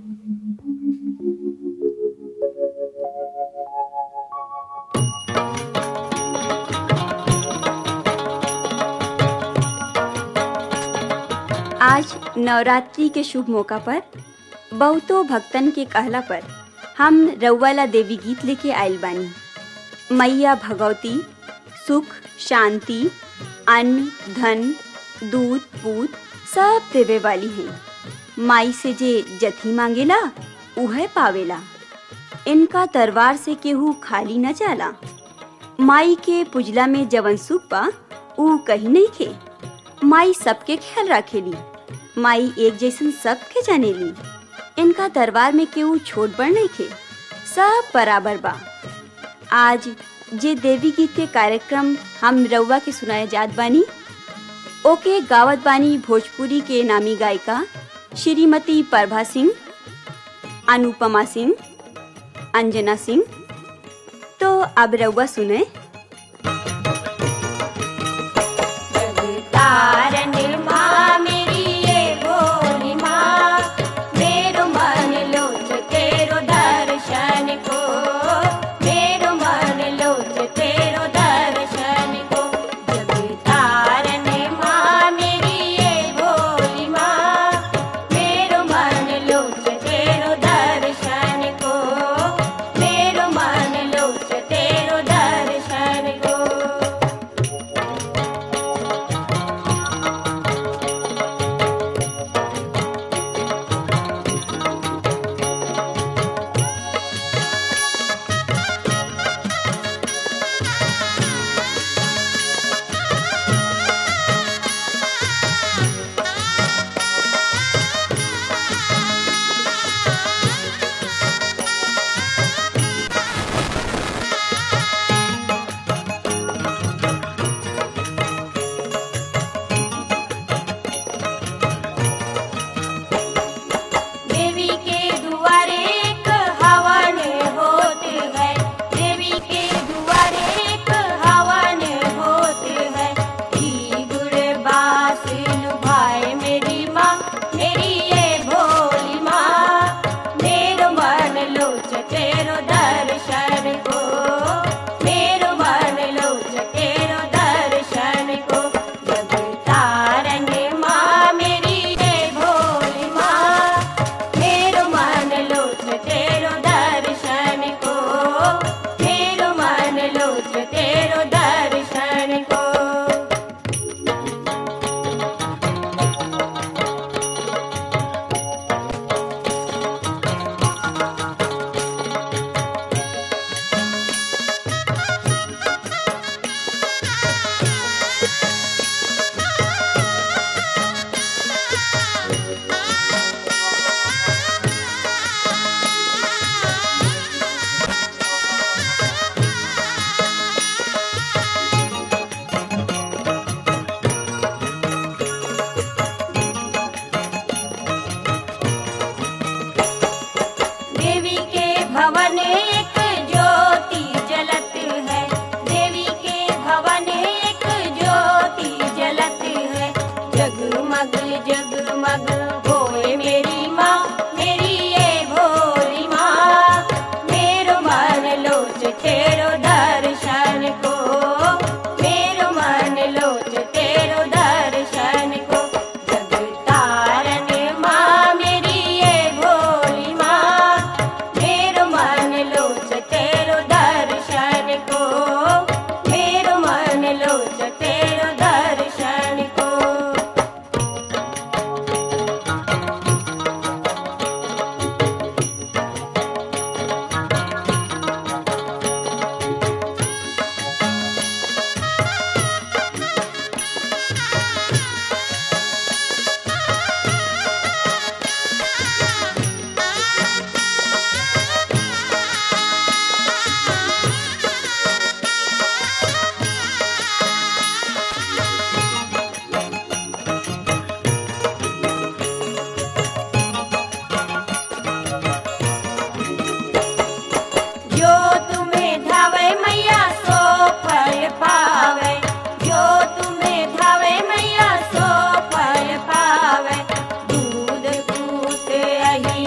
आज नवरात्रि के शुभ मौका पर बहुतो भक्तन के कहला पर हम रउवाला देवी गीत लेके आइल बानी मैया भगवती सुख शांति अन्न धन दूध पूत सब देवे वाली हैं माई से जे जथी मांगेला उहे पावेला इनका दरबार से केहू खाली न जाला माई के पुजला में जवन सुख बा ऊ कहीं नहीं खे माई सबके ख्याल रखेली माई एक जैसन सबके जानेली इनका दरबार में केहू छोट बड़ नहीं खे सब बराबर बा आज जे देवी गीत के कार्यक्रम हम रउआ के सुनाए जात बानी ओके गावत बानी भोजपुरी के नामी गायिका श्रीमती प्रभा सिंह अनुपमा सिंह अंजना सिंह तो अब रउआ सुने तारण माँ मेरी ये भोली माँ मेरो मन लोच तेरो दर्शन को मेरो मन लोच तेरो दर्शन को जग तारण माँ मेरी ये भोली माँ मेरो मन लोच तेरो दर्शन को मेरो मन लोच तेरो दर्शन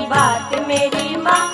बात मेरी माँ